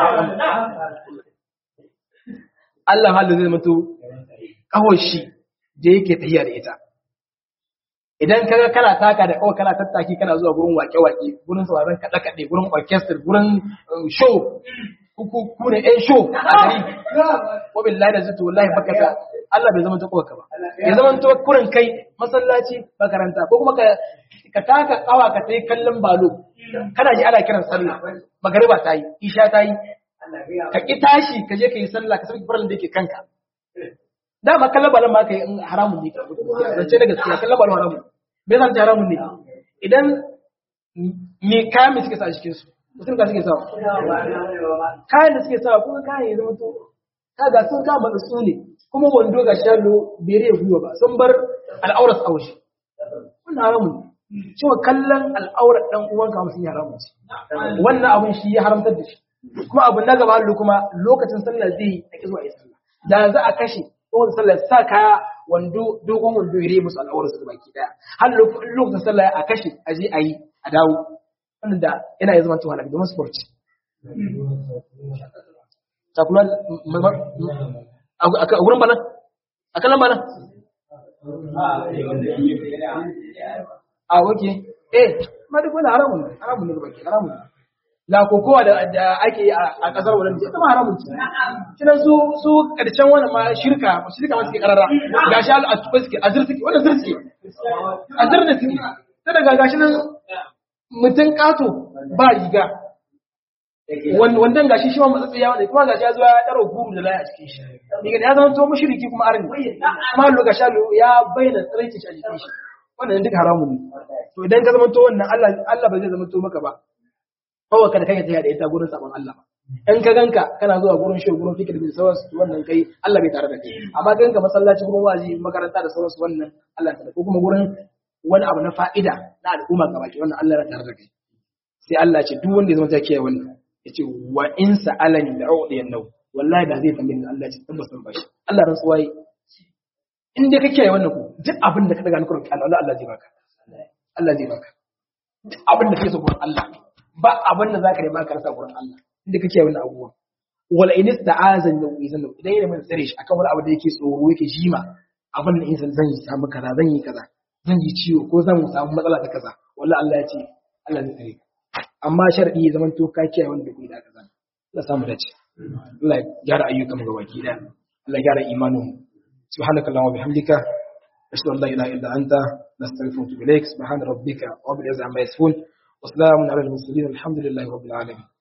Allah halin zai mutu kawai shi da yake tahiya da ita idan kaga kana taka da kawai kana tattaki kana zuwa gurin wake-wake gurin sauraron kaɗe-kaɗe gurin orchestra gurin show ku ku ne ɗan show a gari ko billahi da zuto wallahi baka ta Allah bai zama ta kowa ka ba ya zama to kurin kai masallaci makaranta ko kuma ka ka taka kawa ka tai kallon balo kana ji ana kiran sallah magariba ta yi isha ta yi ka ki tashi ka je ka yi sallah ka sauki farin da yake kanka dama kallon balon ma ka yi haramun ne zance da gaskiya kallon balon haramun bai zan haramun ne idan me kayan me suke sa a cikin su mutum ka suke sa kayan da suke sa kuma kayan ya zama to kaga sun kama da su ne kuma wando ga shalo bere gwiwa ba sun bar al'aurar a waje wannan haramun ne cewa kallon al'aurar dan uwanka mutum ya haramun ce wannan abun shi ya haramtar da shi kuma abu na gaba hallu kuma lokacin sallah zai yi a zuwa yi sallah da za a kashe kowace sallah sa kaya wando dogon wando ya musu al'aurar su baki daya har lokacin sallah a kashe a je a yi a dawo wannan da yana ya zama tuwa domin sport takula a wurin bana a kanan bana a wake eh ma duk wani haramun haramun ne ga baki haramun la kokowa da ake yi a kasar wadanda ita ma haramun ce kinan su su karshen wannan ma shirka shirka ma suke karara gashi a tuba suke a zir suke wannan zir suke a zir da suke sai daga gashi nan mutum kato ba riga wannan gashi shi ma matsatsi ya wanda kuma gashi ya zo ya daro guru da laya a cikin shi daga ya zama to mushriki kuma arni kuma lo gashi ya bayyana tsaraici shi a jikin shi wannan duk haramun ne to idan ka zama to wannan Allah Allah ba zai zama to maka ba kawai kada kai ta da ita gurin sabon Allah ba in ka ganka kana zuwa gurin shi gurin fikir da sauransu wannan kai Allah bai tare da kai amma ganka masallaci gurin wazi makaranta da sauransu wannan Allah ta ko kuma gurin wani abu na fa'ida na al'umma gaba ki wannan Allah ya tare da kai sai Allah ce duk wanda ya zama ta kiyaye wannan yace wa in sa'alani la'udiyan nau wallahi da zai tambaye ni Allah ya ce tabbas san bashi Allah rantsuwa yi in dai ka kiyaye wannan ku duk abin da ka daga nukurin Allah Allah zai baka Allah zai baka duk abin da kake so gurin Allah ba abin da zaka nema ka rasa gurin Allah inda kake wannan abubuwan wala in ista'azan da izan idan yana mai tsare shi akan wani abu da yake tsoro yake jima abin da insan zan yi samu kaza zan yi kaza zan yi ciwo ko zan samu matsala da kaza wallahi Allah ya ce Allah zai tsare amma sharadi ya zaman to ka kiyaye wanda bai da kaza Allah samu dace Allah ya gyara ayyukan mu gabaki daya Allah ya gyara imanin mu subhanakallahumma wa bihamdika أشهد أن لا إله إلا أنت نستغفرك وأتوب إليك سبحان ربك رب العزة عما يصفون وسلام على المرسلين والحمد لله رب العالمين